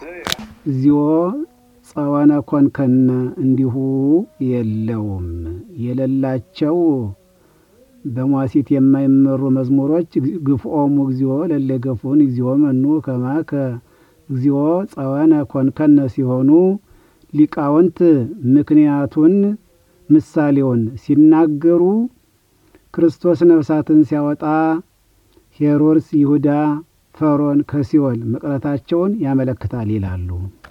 እግዚኦ ጸወነ ኮንከነ እንዲሁ የለውም የሌላቸው በሟሲት የማይመሩ መዝሙሮች ግፍኦሙ እግዚኦ ለለገፉን እግዚኦ መኑ ከማከ እግዚኦ ጸወነ ኮንከነ ሲሆኑ ሊቃውንት ምክንያቱን ምሳሌውን ሲናገሩ ክርስቶስ ነፍሳትን ሲያወጣ ሄሮድስ ይሁዳ ፈሮን ከሲኦል መቅረታቸውን ያመለክታል ይላሉ።